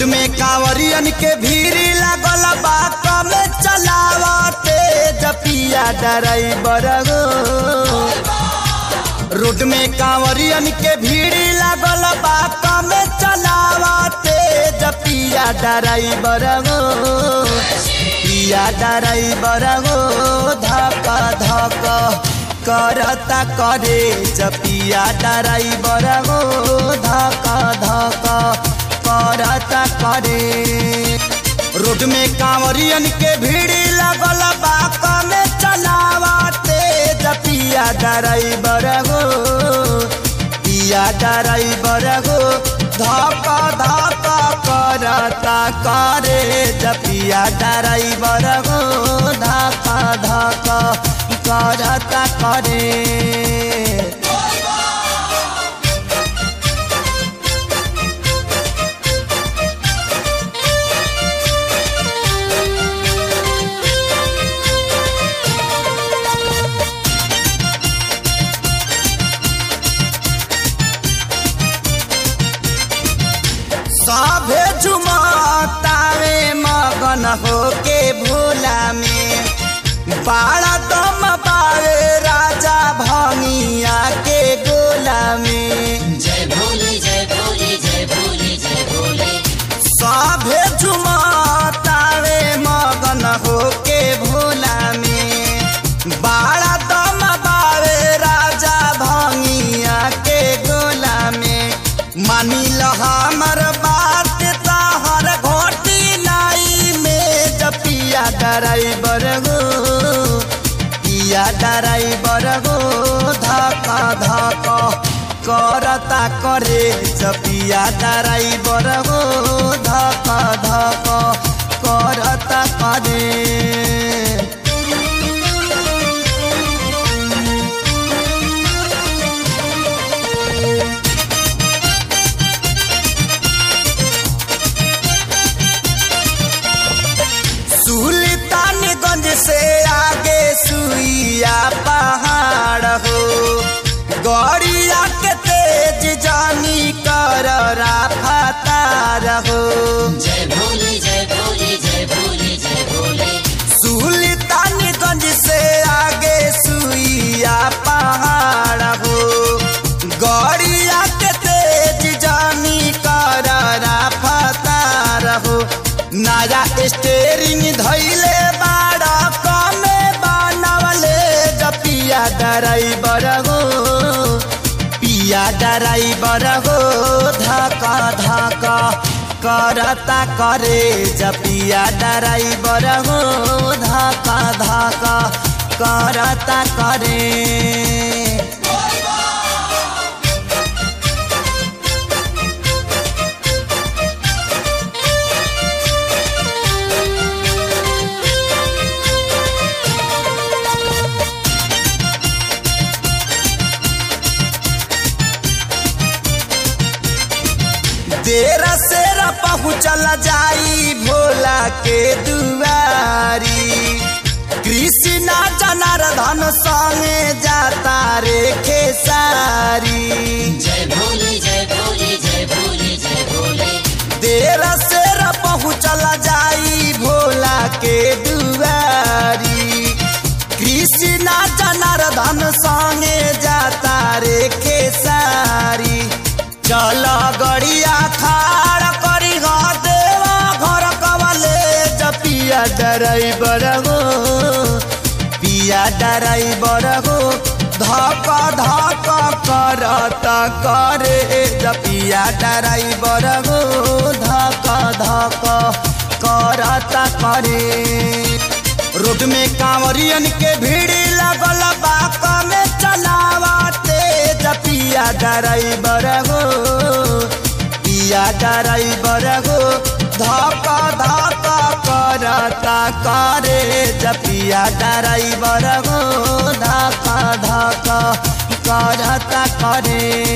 में कांवरियन के भीड़ लागल बा कमे चलावते जपिया ड्राइवर हो रोड में कांवरियन के भीड़ लागल बा कमे चलावते जपिया ड्राइवर हो पिया ड्राइवर हो धक धक करता करे जपिया ड्राइवर हो धक धक करता करे रोड में कांवरियन के भीड़ लगल बा कमे चलावते जपिया ड्राइवर हो पिया ड्राइवर हो धक धक करता करे जपिया ड्राइवर हो धक धक करता करे सभे झुमतावे मगन होके भोला में बाड़ा दम पावे राजा भंगिया के गोला में जय भोले जय भोले जय भोले जय भोले सभे झुमतावे मगन होके भोला में बाड़ा दम पावे राजा भंगिया के गोला में मानी ल हमर बात तहर घोटी लाई में जपिया ड्राइवर गो पिया ड्राइवर गो धक धक करता करे जपिया ड्राइवर गो धक धक करता करे सुल्तानगंज से आगे सुइया पहाड़ हो गौरिया के तेज जानी कर राफतार हो जय भोले जय भोले जय भोले जय भोले सुल्तानगंज से आगे सुइया पहाड़ हो गौरिया के तेज जानी कर राफतार हो नया स्टेरिंग धैले बाड़ा कमे बनवले जपिया ड्राइवर हो पिया ड्राइवर हो धका धका करता करे जपिया ड्राइवर हो धका धका करता करे देर सेर पहुँचल जाई भोला के दुआरी कृष्णा जनार्दन संगे जाता रे खेसारी जय भोले जय भोले जय भोले जय भोले देर सेर पहुँचल जाई भोला के दुआरी कृष्णा जनार्दन संगे जाता रे खेसारी चल गड़िया खाड़ करी ग देवा घर कवले जपिया ड्राइवर हो पिया ड्राइवर हो धक धक करता करे जपिया ड्राइवर हो धक धक करता करे रोड में कांवरियन के भीड़ लगल बा कमे चलावते जपिया ड्राइवर हो पिया ड्राइवर हो धक धक करता करे जपिया ड्राइवर हो धक धक करता करे